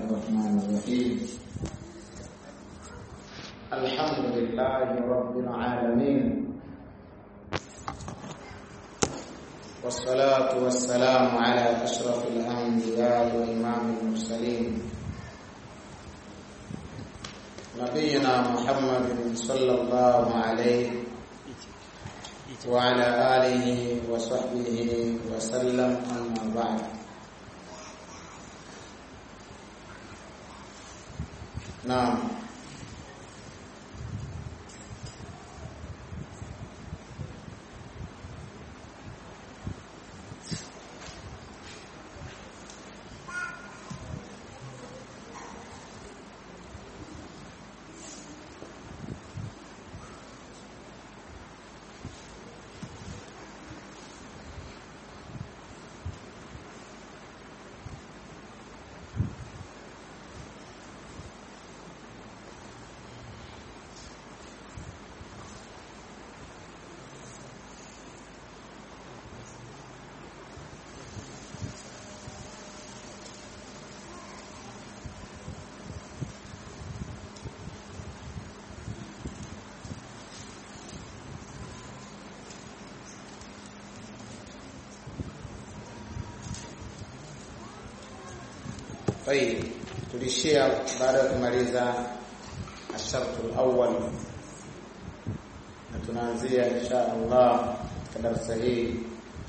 الرحمن الرحيم الحمد لله رب العالمين والصلاة والسلام على أشرف الأنبياء وإمام المرسلين نبينا محمد صلى الله عليه وعلى آله وصحبه وسلم أما بعد نعم طيب tulishia baada ya kumaliza ashartu alawwal na tunaanzia insha Allah katika darasa hili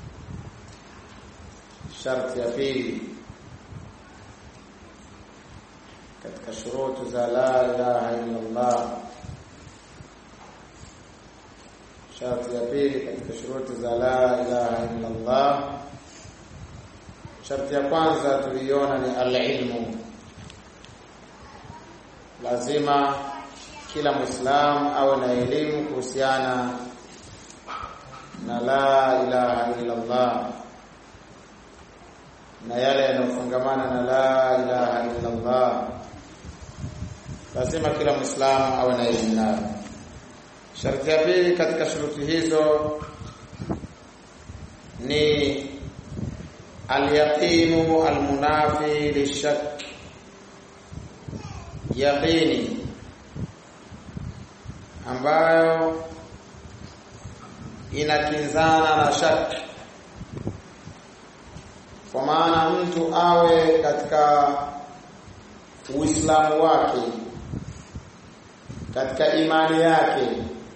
sharti ya pili katika shurutu za la ilaha illa Allah sharti ya pili katika shurutu za la ilaha illa Allah Sharti ya kwanza tuliona ni alilmu. Lazima kila Muislamu awe na elimu kuhusiana na la ilaha illa Allah na yale yanayofungamana na la ilaha illa Allah. Lazima kila Muislamu awe na elimu nayo. Sharti ya pili katika shuruti hizo ni Alyaqinu almunafi lishak, yaqini ambayo inakinzana na shak, kwa maana mtu awe katika Uislamu wake, katika imani yake,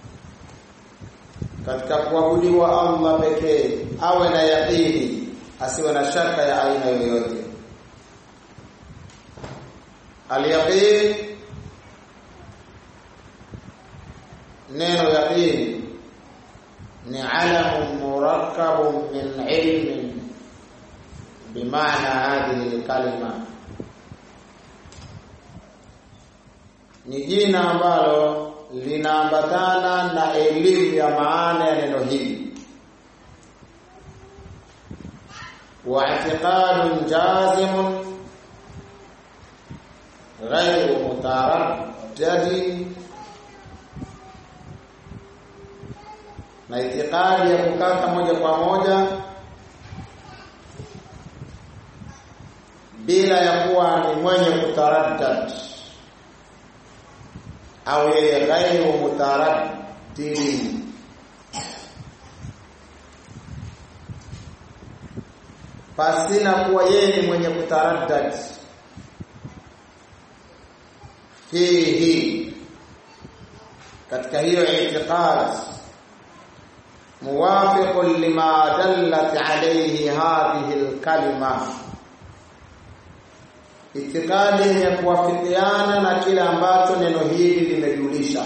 katika kuabudiwa Allah pekee, awe na yaqini asiwe na shaka ya aina yoyote. Al-yaqin, neno yaqin ni alamun murakkabun min ilmin bimaana hadhihi kalima, ni jina ambalo linaambatana na elimu ya maana ya neno hili واعتقاد جازم غير متردد na itikadi ya kukata moja kwa moja bila ya kuwa ni mwenye kutaraddad au yeye ghairu mutaraddidi pasina kuwa yeye ni mwenye kutaraddad fihi katika hiyo itiqad muwafiqun lima dallat alayhi hadhihi alkalima itikadi yenye kuwafikiana na kile ambacho neno hili limejulisha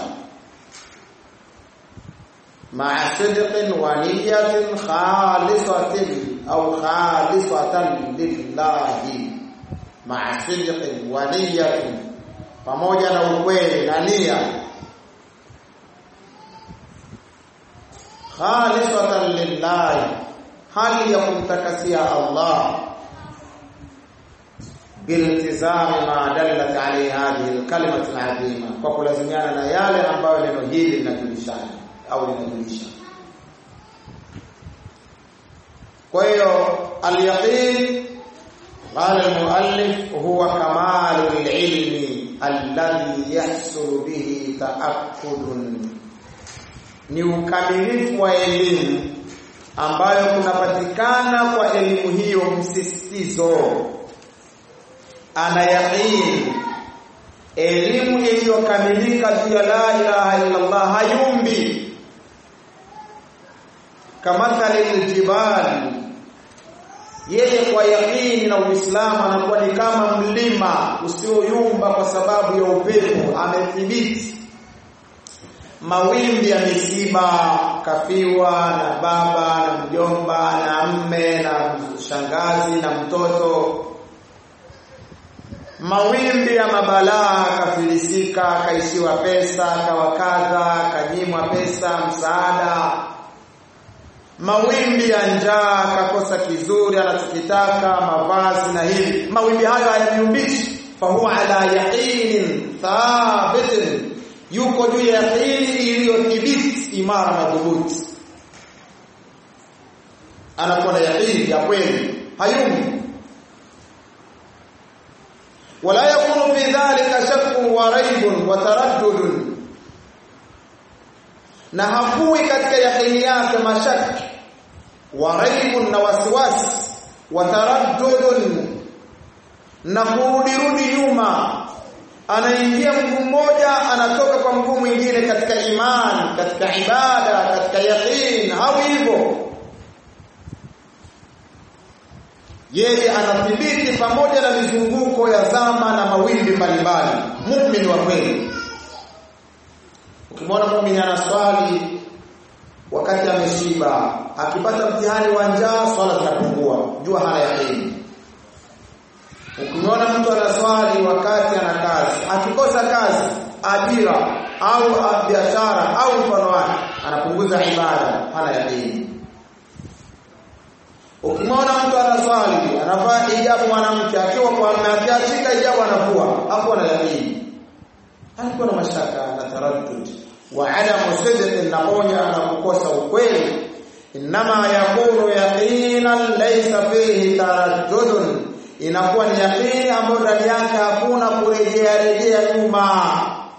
ma'a sidqin wa niyatin khalisatin au khalisatan lillahi ma'a sidqin wa niyatin, pamoja na ukweli na nia khalisatan lillahi, hali ya kumtakasia Allah biltizami ma dallat alayhi hadhihi alkalimatu alazima, kwa kulazimiana na yale ambayo neno hili linajulishana au linajulisha. Kwa hiyo al-yaqin qala al-muallif huwa kamalu ilmi alladhi yahsulu bihi taakkudun ni ukamilifu wa elimu ambayo kunapatikana kwa elimu hiyo msisitizo ana yaqini elimu iliyokamilika juu ya la ilaha illa Allah hayumbi kama aljibali yeye kwa yakini na Uislamu anakuwa ni kama mlima usioyumba kwa sababu ya upepo amethibiti mawimbi ya misiba kafiwa na baba na mjomba na mme na shangazi na mtoto mawimbi ya mabalaa kafilisika kaishiwa pesa kawakadha kanyimwa pesa msaada mawimbi ya njaa kakosa kizuri anachokitaka mavazi na hivi mawimbi hayo hayaniumbishi fahuwa ala yaqinin thabitin yuko juu ya yaqini iliyothibiti imara madhubuti anakuwa na yaqini ya kweli hayumi wala yakunu fi dhalika shakkun wa raibun wa taraddudun na hakui katika yaqini yake mashaki wa raibun na wasiwasi wa taraddudun na kurudirudi nyuma anaingia mguu mmoja anatoka kwa mguu mwingine katika imani katika ibada katika yaqin au hivyo yeye anathibiti pamoja na mizunguko ya zama na mawimbi mbalimbali muumini wa kweli ukimwona muumini anaswali wakati ameshiba akipata mtihani wa njaa swala zinapungua jua hana yaqini Ukimwona mtu anaswali wakati ana kazi, akikosa kazi, ajira au biashara au mfano wake, anapunguza ibada, hana yaqini. Ukimwona mtu anaswali, anavaa hijabu mwanamke, akiwa kwa mume akiachika hijabu anavua, hapo ana yaqini. Alikuwa na mashaka na taraddud wa adamu sidq na moja na kukosa ukweli. Inama yakunu yaqinan laysa fihi taraddudun inakuwa ni yakini ambayo ndani yake hakuna kurejea rejea nyuma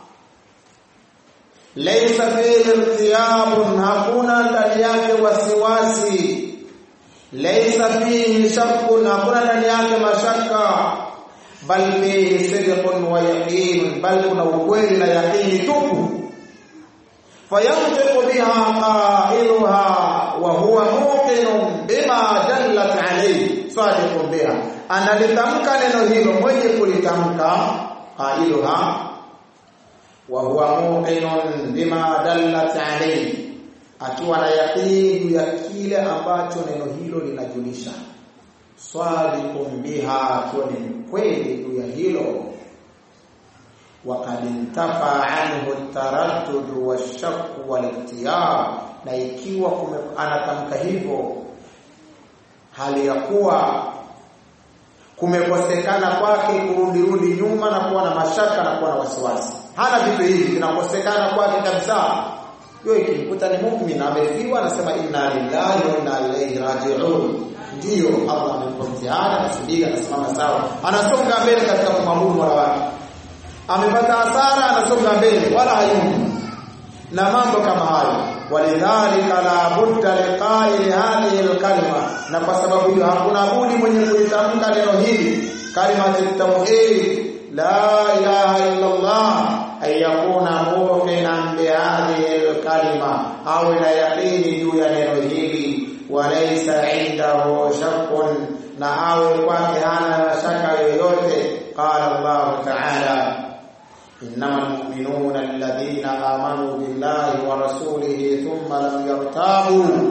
laysa fihi irtiyabun hakuna ndani yake wasiwasi laysa fihi shakkun hakuna ndani yake mashaka bal fihi sidqun wa yaqin bal kuna ukweli na yaqini tupu fayantiqu biha qailuha wa huwa muqinun bima dallat alayhi sadiqun biha analitamka neno hilo mwenye kulitamka qailuha wa huwa muqinun bima dallat alayhi akiwa na yaqini ya kile ambacho neno hilo linajulisha sadiqun biha akiwa ni kweli juu ya hilo وقد انتفى عنه التردد والشك والاختيار na ikiwa anatamka hivyo hali ya kuwa kumekosekana kwake kurudirudi nyuma na kuwa na mashaka na kuwa na wasiwasi hana vitu hivi vinakosekana kwake kabisa hiyo ikimkuta ni muumini amefiwa anasema inna lillahi wa inna ilaihi raji'un ndiyo Allah amempa mtihani anasubiri anasimama sawa anasonga mbele katika kumwabudu Mola wake amepata hasara anasonga mbele wala hayumbi na mambo kama hayo walidhalika la budda liqaili hadhihi alkalima na kwa sababu hiyo hakuna budi mwenye kulitamka neno hili kalima tauhid la ilaha illa Allah ay yakuna muqinan bi hadhihi alkalima au la yaqini juu ya neno hili walaysa indahu shakkun na awe kwake hana shaka yoyote qala Allah ta'ala إنما المؤمنون الذين آمنوا بالله ورسوله ثم لم يرتابوا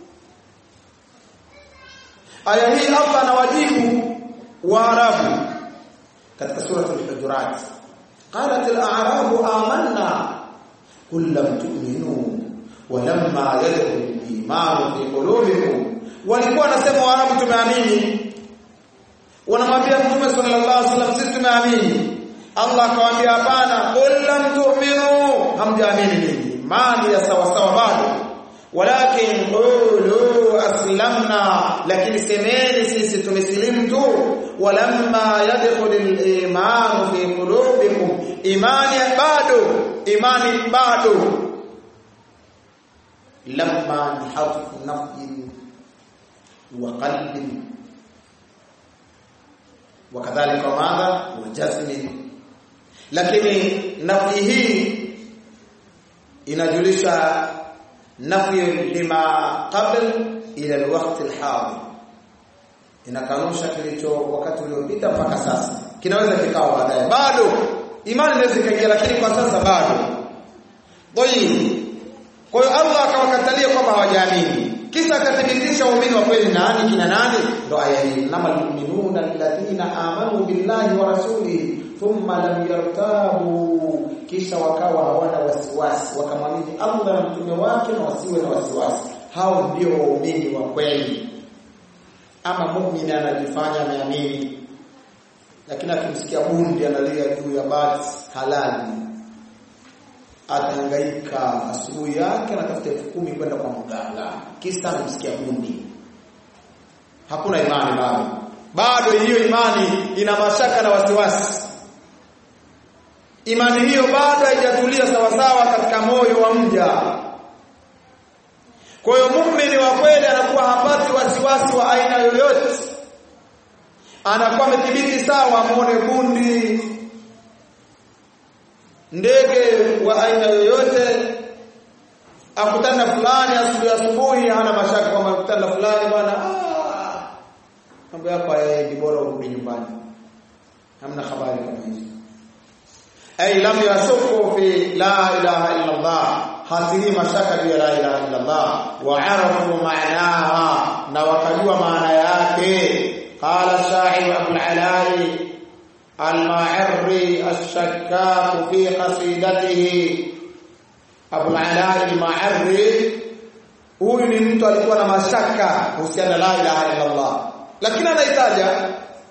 aya hii Allah anawajibu Waarabu katika sura al-Hujurat qalat al-a'rabu amanna qul lam tu'minu walamma yadkhul al-iman fi qulubikum walikuwa wanasema Waarabu tumeamini wanamwambia Mtume sallallahu alaihi wasallam sisi tumeamini Allah akawaambia hapana qul lam tu'minu hamjaamini nini imani ya sawa sawa bado walakin qulu aslamna lakini semeni sisi tumesilimu tu walamma yadkhul al-iman fi qulubikum imani bado imani bado lamma ni harfu nafyin wa qalbin wakadhalika madha wa jazmin lakini nafi hii inajulisha nafi lima qabl ila alwaqt alhadir inakanusha kilicho wakati uliopita mpaka sasa kinaweza kikawa baadaye bado imani inaweza ikaingia lakini kwa sasa bado tayib kwa hiyo Allah akawakatalia kwamba hawajaamini kisha akathibitisha waumini wa kweli nani kina nani ndo aya hii namal mu'minuna alladhina amanu billahi wa rasulihi thumma lam yartabu kisha wakawa hawana wasiwasi wakamwamini Allah na mtume wake na wasiwe na wasiwasi hao ndio waumini wa kweli ama muumini anajifanya ameamini lakini akimsikia bundi analia juu ya bati halali atahangaika asubuhi yake anatafuta elfu kumi kwenda kwa mganga kisa anamsikia bundi hakuna imani bado bado hiyo imani ina mashaka na wasiwasi imani hiyo bado haijatulia sawasawa katika moyo wa mja kwa hiyo muumini wa kweli anakuwa hapati wasiwasi wa aina yoyote anakuwa amethibiti sawa muone bundi ndege wa aina yoyote akutana fulani asubuhi asubuhi hana mashaka kwamba akutana fulani bwana mambo yako hayaendi bora urudi nyumbani hamna habari kama hizo ay lam yasuku fi la ilaha illa Allah hasilii mashaka juu ya la ilaha illa Allah wa arafu maanaha na wakajua maana yake qala sha'ir abul alai الماعري الشكاك في قصيدته ابو العلاء الماعري huyu ni mtu alikuwa na mashaka kuhusiana la ilaha illa Allah lakini anaitaja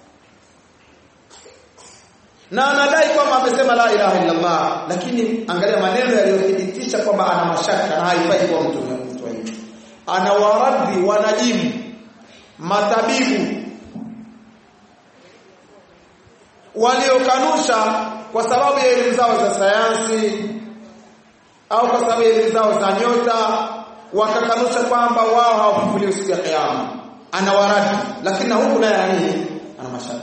na anadai kwamba amesema la ilaha illa Allah lakini angalia maneno yaliyothibitisha kwamba ana mashaka na haifai kuwa mtu mtu hivi ana waradhi wanajimu matabibu waliokanusha kwa sababu ya elimu zao za sayansi au kwa sababu ya elimu zao za nyota wakakanusha kwamba wao hawafufuliwi siku ya kiyama ana waradi lakini na huku naye amini ana mashaka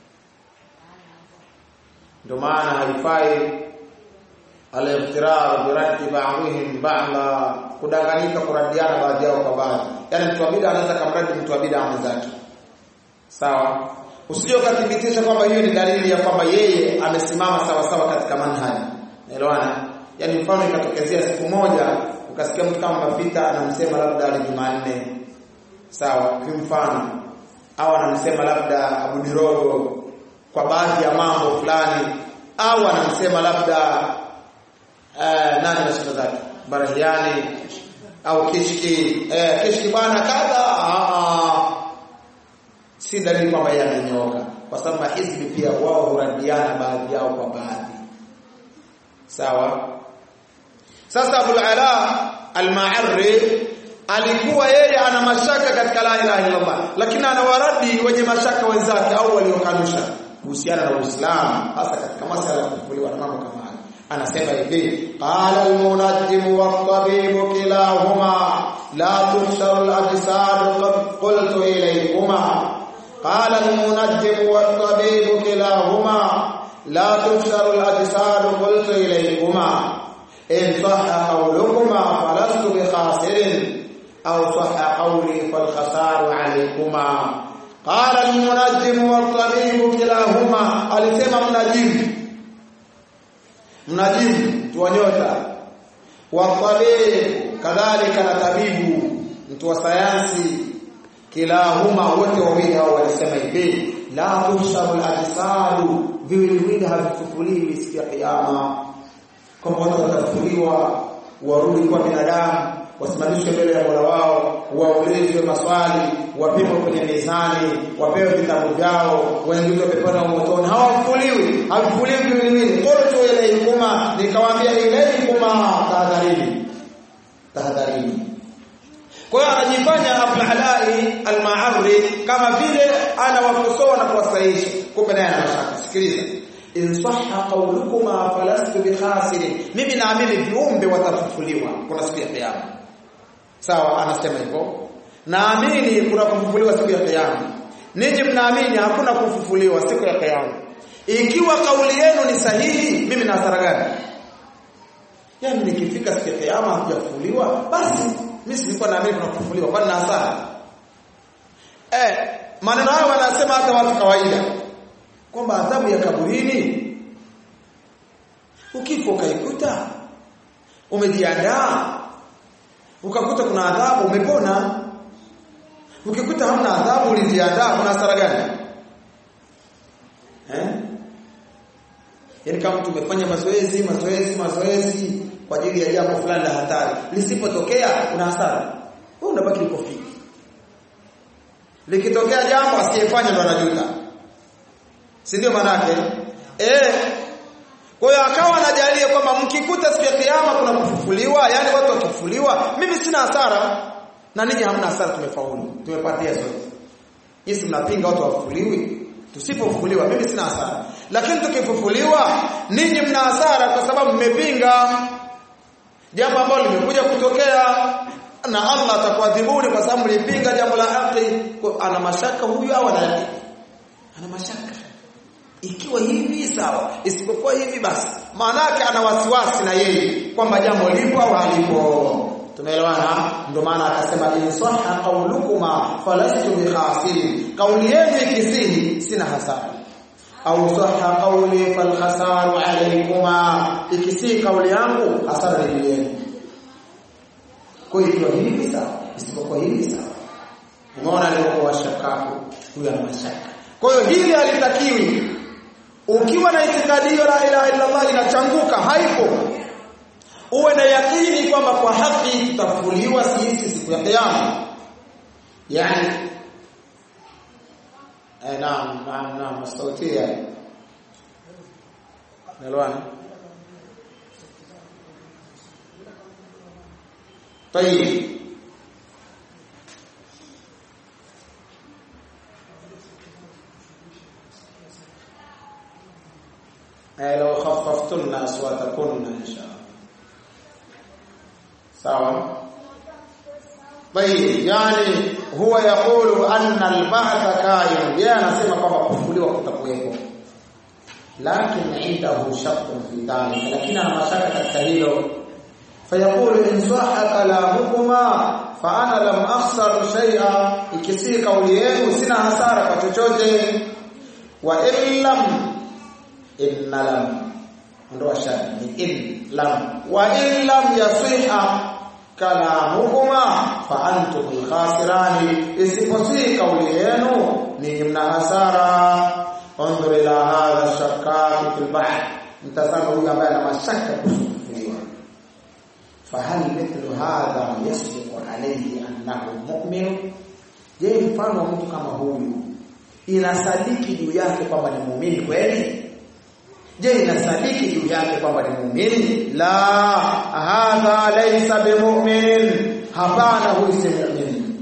ndio maana haifai al-iftirar biradi ba'dihim ba'la kudanganyika kuradiana baadhi yao kwa baadhi yani mtu wa bid'a anaweza kumradi mtu wa bid'a mwenzake sawa usije ukathibitisha kwamba hiyo ni dalili ya kwamba yeye amesimama sawa sawa katika manhaji naelewana yani mfano ikatokezea siku moja ukasikia mtu kama mafita anamsema labda ali Jumanne sawa kwa mfano au anamsema labda Abu Dirogo kwa baadhi ya mambo fulani au anamsema labda eh, nani na sifa zake Barahiani au Kishki eh, Kishki bwana kadha si dalili kwamba yeye amenyooka kwa sababu hizbi pia wao huradiana baadhi yao kwa baadhi sawa sasa Abu Ala al-Ma'arri alikuwa yeye ana mashaka katika la ilaha illa Allah lakini anawaradi wenye mashaka wenzake au waliokanusha kuhusiana na Uislamu hasa katika masala ya kufufuliwa na mambo kama haya anasema hivi qala al-munajjim wat-tabib kilahuma la tuhsharu al-ajsad qultu ilaykuma قال المنجم والطبيب كلاهما لا تبشر الأجساد قلت إليكما إن صح قولكما فلست بخاسر أو صح قولي فالخسار عليكما قال المنجم والطبيب كلاهما alisema mnajimu mnajimu tuwanyota watabib kadhalika na tabibu mtu wa sayansi kilahuma wote wawili hao walisema hivi la tushabu al-ajsadu viwiliwili havifufuliwi siku ya kiyama kwamba watu watafufuliwa warudi kwa binadamu wasimamishwe mbele ya Mola wao waulizwe maswali wapimwe kwenye mizani wapewe vitabu vyao waingizwe peponi au motoni hawafufuliwi havifufuliwi viwiliwili qultu ilaykuma nikawaambia ilaykuma tahadharini tahadharini Alai al-Ma'arri kama vile anawakosoa na kuwasahihisha kumbe naye ana mashaka sikiliza in sahha qawlukuma falastu bikhasirin mimi naamini viumbe watafufuliwa kuna siku ya kiyama sawa anasema hivyo naamini kuna kufufuliwa siku ya kiyama ninyi mnaamini hakuna kufufuliwa siku ya kiyama ikiwa kauli yenu ni sahihi mimi na hasara gani yaani nikifika siku ya kiyama hakujafufuliwa basi mimi silikuwa naamini kuna kufufuliwa kwani na hasara eh maneno hayo wanasema hata watu kawaida kwamba adhabu ya kaburini ukifa ukaikuta umejiandaa ukakuta kuna adhabu umepona ukikuta hamna adhabu ulijiandaa kuna hasara gani eh yaani kama mtu umefanya mazoezi mazoezi mazoezi kwa ajili ya jambo fulani la hatari lisipotokea una hasara wewe unabaki uko fiti likitokea jambo asiyefanya ndo anajuta si ndio maana yake eh kwa hiyo akawa anajalia kwamba mkikuta siku ya kiyama kuna kufufuliwa yani watu wakifufuliwa mimi sina hasara na ninyi hamna hasara tumefaulu tumepatia sote Yesu mnapinga watu wafufuliwi tusipofufuliwa mimi sina hasara lakini tukifufuliwa ninyi mna hasara kwa sababu mmepinga jambo ambalo limekuja kutokea na Allah atakuadhibuni kwa sababu mlipinga jambo la haki ana mashaka huyu au ana ana mashaka ikiwa hivi sawa isipokuwa hivi basi maana yake ana wasiwasi na yeye kwamba jambo lipo au halipo tumeelewana ndio maana akasema in sahha qawlukuma falastu bikhasirin kauli yenu ikizidi sina hasara au sahha qawli fal khasaru alaykuma ikisi kauli yangu hasara ni yenu kwa hiyo hivi sawa isipokuwa hivi sawa umeona alipokuwa shakaku huyu ana mashaka kwa hiyo hili halitakiwi ukiwa na itikadi la ilaha illa Allah inachanguka haipo uwe na yakini kwamba kwa haki tutafuliwa sisi siku ya kiyama yani eh naam naam naam sautia nalwana طيب لو خففتن أصواتكن إن شاء الله sawa طيب يعني هو يقول أن البعث كائن yeye anasema kwamba kufufuliwa kutakuwepo lakini indahu shakkun fi dhalika lakini ana mashaka katika hilo fayaqulu in sahha kalamukuma fa ana lam akhsar shay'a ikisi kauli yenu sina hasara kwa chochote wa illam inna lam ondoa shari ni in lam wa in lam yasiha kalamukuma fa antum alkhasirani isiposi kauli yenu ni mna hasara انظر الى هذا الشكاك في البحر mtazama huyu ambaye ana mashaka kufufuliwa fahal mithlu hadha yasbiqu alayhi annahu mu'min je mfano wa mtu kama huyu inasadiki juu yake kwamba ni muumini kweli je inasadiki juu yake kwamba ni muumini la hadha laysa bimu'min hapana huyu si muumini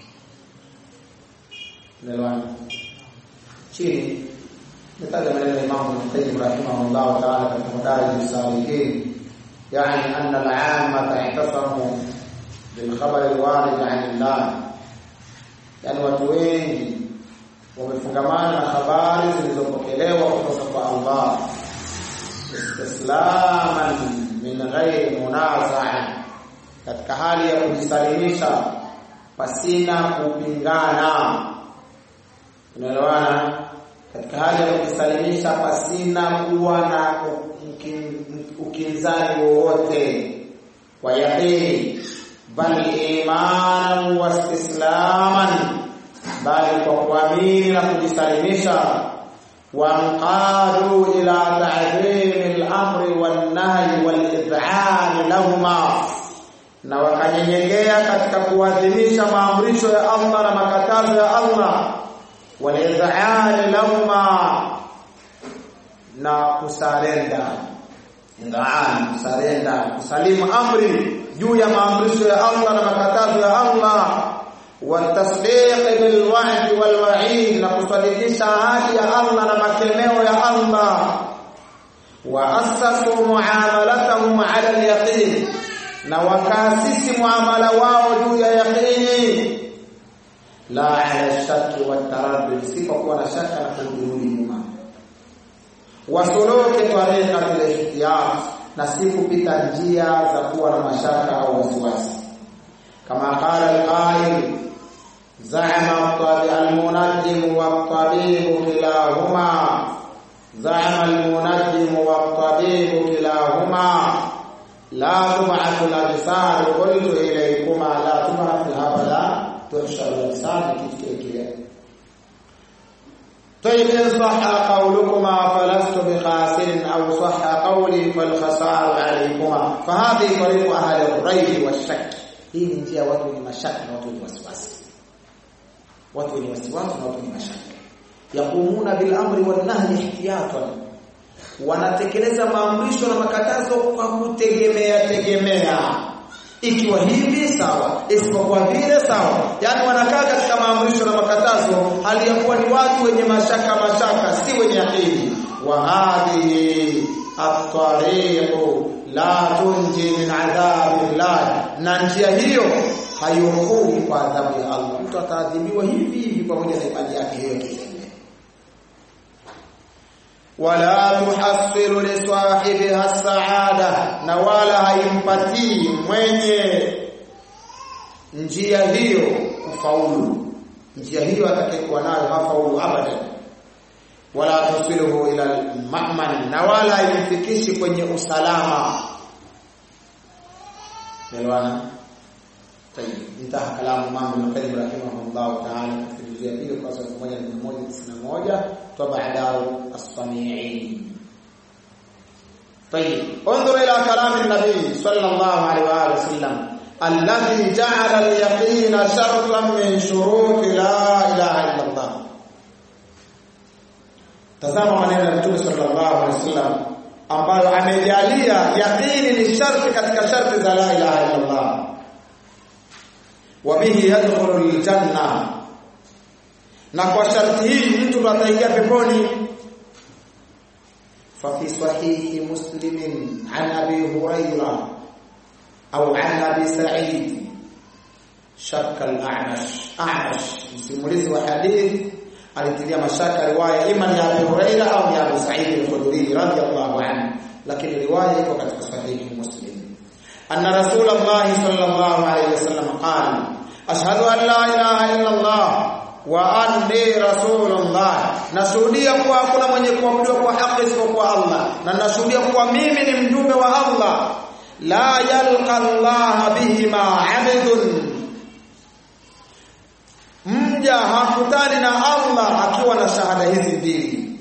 nelewana chini nitaja maneno ya Imam Ibn Qayyim rahimahullah ta'ala katika Madarij as-Salikin yani anna al-'ammata ihtasamu bil khabar al-warid 'an Allah yani watu wengi wamefungamana na habari zilizopokelewa kutoka kwa Allah istislaman min ghairi munaza'a katika hali ya kujisalimisha pasina kupingana unaelewana katika hali ya kujisalimisha pasina kuwa na ukinzani wowote wa yaqini bal imanan wa istislaman bali kwa kuamini na kujisalimisha wanqadu ila ta'zim al-amri wan-nahy wal-id'an lahumma na wakanyenyekea katika kuadhimisha maamrisho ya Allah na makatazo ya Allah walidhaan lahuma na kusarenda idhaan kusarenda kusalimu amri juu ya maamrisho ya Allah na makatazo ya Allah watasdiq bil wa'd wal wa'id na kusadikisha ahadi ya Allah na makemeo ya Allah wa assasu muamalatahum ala al yaqin na wakaasisi muamala wao juu ya yaqini la ala shaki wa taraddud sipokuwa na shaka na kurudi nyuma wasuluki tariqatil ihtiyat na si kupita njia za kuwa na mashaka au wasiwasi kama qala al-qail za'ama al-munajjim wa at-tabib kilahuma za'ama al-munajjim wa at-tabib kilahuma la tub'athu al-ajsad qultu ilaykuma la tub'athu habala tuhshar al-ajsad kitu kile طيب إن صح قولكما فلست بخاسر أو صح قولي فالخسار عليكما فهذه طريق أهل الريب والشك hii ni njia watu wenye mashaka na watu wenye wasiwasi watu wenye wasiwasi na watu wenye mashaka yaqumuna bil amri wan nahyi ihtiyatan wanatekeleza maamrisho na makatazo kwa kutegemea tegemea ikiwa hivi sawa isipokuwa vile sawa yani wanakaa katika maamrisho na makatazo hali ya kuwa ni watu wenye mashaka mashaka si wenye akili wa hadhihi at-tariqu la tunji min adhabi llah na njia hiyo haiokowi kwa adhabu ya Allah mtu ataadhibiwa hivi hivi pamoja na imani yake hiyo kilele wala tuhassilu li sahibiha as-sa'ada na wala haimpatii mwenye njia hiyo kufaulu njia hiyo atakayekuwa nayo hafaulu abadan wala tusiluhu ila al-ma'man na wala haimfikishi kwenye usalama Elewana طيب انتهى كلام امام ابن القيم رحمه الله تعالى في الجزئيه hilo kwa sababu 1191 طبع دار الصنيعي طيب انظر الى كلام النبي صلى الله عليه واله وسلم الذي جعل اليقين شرطا من شروط لا اله الا الله tazama maneno ya Mtume sallallahu alaihi wasallam ambayo amejalia yaqini ni sharti katika sharti za la ilaha illa Allah wabihi yadkhulu aljanna na kwa sharti hii mtu ataingia peponi fa fi sahihi muslim an abi hurairah au an abi sa'id shakka al-a'mash a'mash msimulizi wa hadithi alitilia mashaka riwaya ima ya Abu Huraira au ya Abu Sa'id al-Khudri radiyallahu anhu lakini riwaya iko katika sahihi Muslim anna Rasulullah sallallahu alayhi wasallam qala ashhadu an la ilaha illa Allah wa anni rasulullah nashuhudia kuwa hakuna mwenye kuabudiwa kwa haki isipokuwa Allah na nashuhudia kuwa mimi ni mjumbe wa Allah la yalqa Allah bihima 'abdun mja hakutani na Allah akiwa na shahada hizi mbili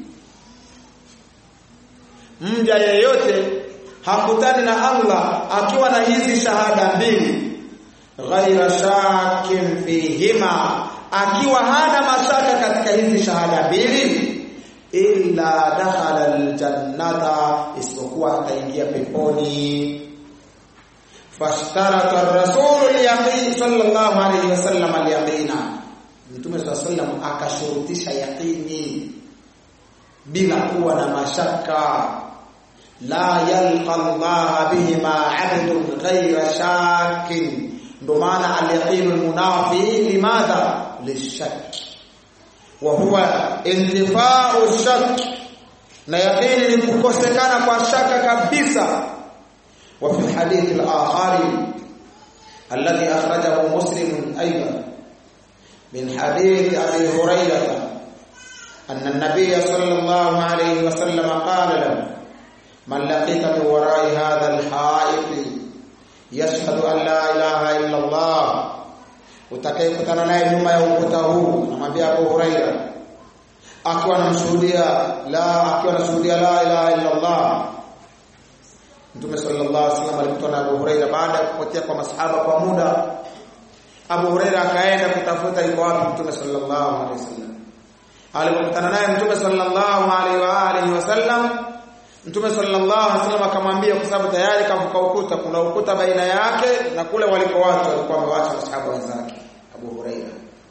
mja yeyote hakutani na Allah akiwa na hizi shahada mbili ghaira shakin fihima akiwa hana mashaka katika hizi shahada mbili illa dakhala aljannata isipokuwa ataingia peponi fashtarata ar-rasul al-yaqin sallallahu alayhi wasallam al-yaqina Mtume sallam akashurutisha yaqini bila kuwa na mashaka la yalqa Allah bihima 'abdun ghayra shakin ndo maana al-yaqin al-munafi limadha lishak wa huwa intifa'u shak na yaqini ni kukosekana kwa shaka kabisa wa fi hadith al-akhari alladhi akhrajahu muslim aidan من حديث أبي هريرة أن النبي صلى الله عليه وسلم قال له من لقيت من وراء هذا الحائط يشهد أن لا إله إلا الله utakayekutana naye nyuma ya ukuta huu namwambia Abu Huraira akiwa anamshuhudia la akiwa anashuhudia la ilaha illa Allah Mtume sallallahu alaihi wasallam alikutana na Abu Huraira baada ya kupotea kwa masahaba kwa muda Abu Huraira akaenda kutafuta yuko wapi Mtume sallallahu alaihi wasallam. Alipokutana naye Mtume sallallahu alaihi wa alihi wasallam, Mtume sallallahu alaihi wasallam akamwambia kwa sababu tayari kavuka ukuta, kuna ukuta baina yake na kule waliko watu walikuwa wamewacha masahaba wenzake. Abu Huraira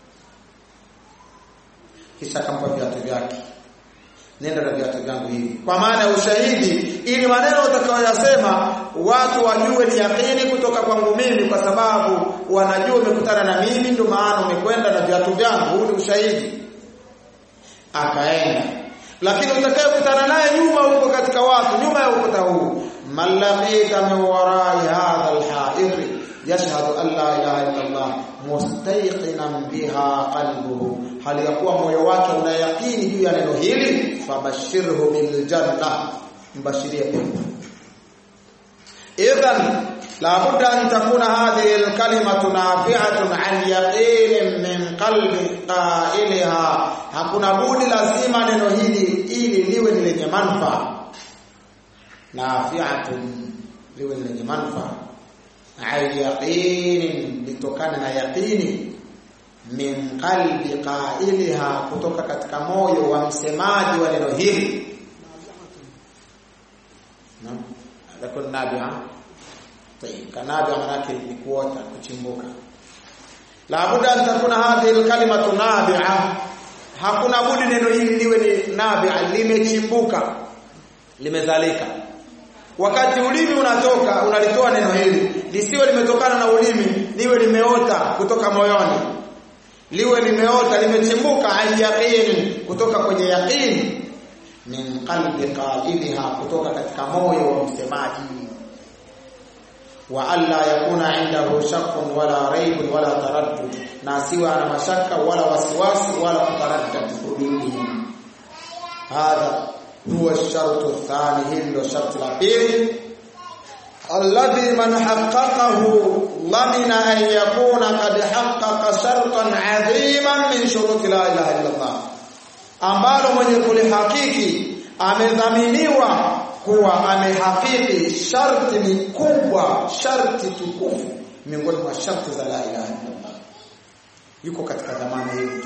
kisha akampa viatu vyake nenda na viatu vyangu hivi kwa maana ya ushahidi ili maneno utakayoyasema watu wajue ni yakini kutoka kwangu mimi kwa sababu wanajua umekutana na mimi ndio maana umekwenda na viatu vyangu huu ni ushahidi akaenda lakini utakayekutana naye nyuma huko katika watu nyuma ya ukuta huu malaqita min warai hadha alha'ir yashhadu an la ilaha illa Allah mustayqinan biha qalbuhu hali ya kuwa moyo wake una yakini juu ya neno hili fabashirhu bil janna mbashirie pepo idhan la budda an takuna hadhihi al kalimatu nafi'atun an yaqin min qalbi qailaha hakuna budi lazima neno hili ili liwe ni lenye manufaa nafi'atun liwe ni lenye manufaa ay yaqin litokana na yaqini min qalbi qailiha kutoka katika moyo wa msemaji wa neno hili naam lakini nabia tayib kanabia manake ni kuota kuchimbuka la budda an takuna hadhihi alkalimatu nabi'a hakuna budi neno hili liwe ni nabi'a limechimbuka limezalika wakati ulimi unatoka unalitoa neno hili lisiwe limetokana na ulimi liwe limeota kutoka moyoni liwe limeota limechimbuka yaqini kutoka kwenye yaqini min qalbi qailiha kutoka katika moyo wa msemaji wa alla yakuna indahu shakkun wala raibun wala taraddud na asiwe ana mashaka wala wasiwasi wala kutaraddad kulini hadha huwa shartu thani hili ndio sharti la pili alladhi man haqqaqahu lamina an yakuna qad haqqaqa shartan adhiman min shuruti la ilaha illa Allah ambalo mwenye kulihakiki amedhaminiwa kuwa amehakiki sharti ni kubwa sharti tukufu miongoni mwa sharti za la ilaha illa Allah yuko katika dhamana hii